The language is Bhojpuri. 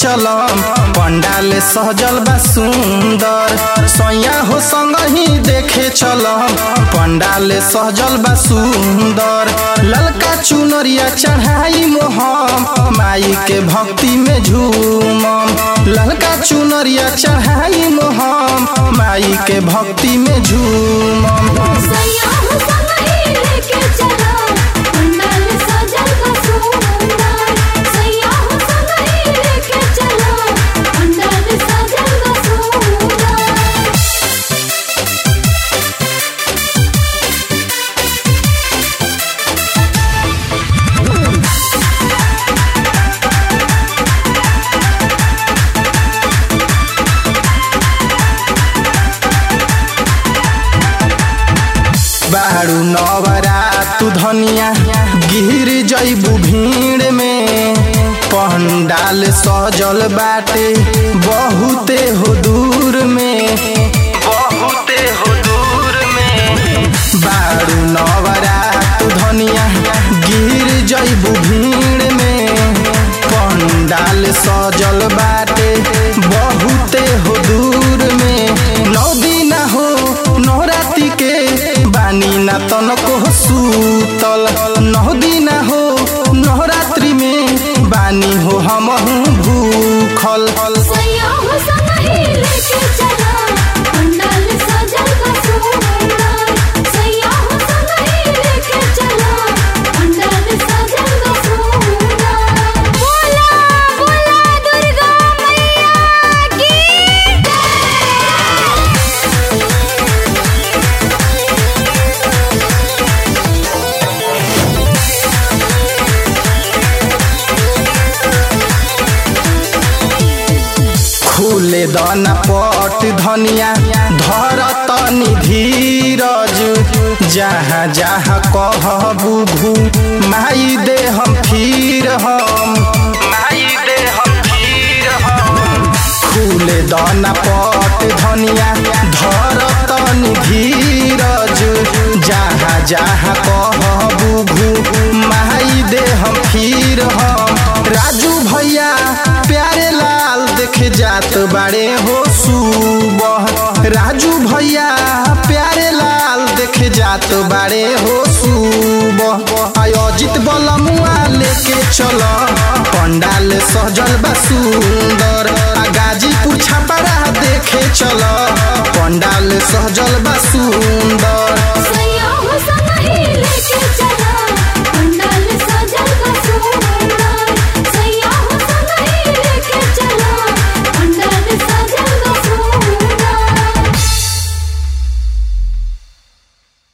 चलम पंडाल सहजल बा सुंदर सैया हो संग ही देखे चलम पंडाल सहजल बा सुंदर ललका चुनरिया चढ़ाई मोहम माई के भक्ति में झूमम ललका चुनरिया चढ़ाई मोहम माई के भक्ति में झूमम सैया हो संगही लेके चला पंडाल सजल बा सुंदर सैया हो संगही लेके चला पंडाल सजल बा सुंदर बारू नवरा तू धनिया गिर जैबू भीड़ में पंडाल सजल बाटे बहुते हो दूर में बहुते हो दूर में बारू नवरा तू धनिया गिर जैबू भीड़ में पंडाल सजल बाटे बहुते हो दूर में नौ दिन हो नवरात्रि के बानी ना तनको सूतल नौ दिन हो नवरात्रि में बानी हो हम भूखल सैया हो संगही लेके चला पंडाल सजल बा सुंदर सैया हो संगही लेके चला पंडाल सजल बा सुंदर बोला बोला दुर्गा मैया की खुले दाना पट धनिया धर तनी धीरज जहाँ जहाँ कहबू घू माई दे हम फिर हम माई दे हम फिर हम खुले दाना पट धनिया धर तनी धीरज जहाँ जहाँ कहबू घू माई दे हम फिर हम राजू भैया प्यारे लाल देखे जात बाड़े हो सुबह राजू भैया प्यारे लाल देखे जात बाड़े हो सुबह आयोजित बलमुआ लेके चल पंडाल सजल बा सुंदर आ गाजीपुर छपरा देखे चल पंडाल सजल बा सुंदर सैया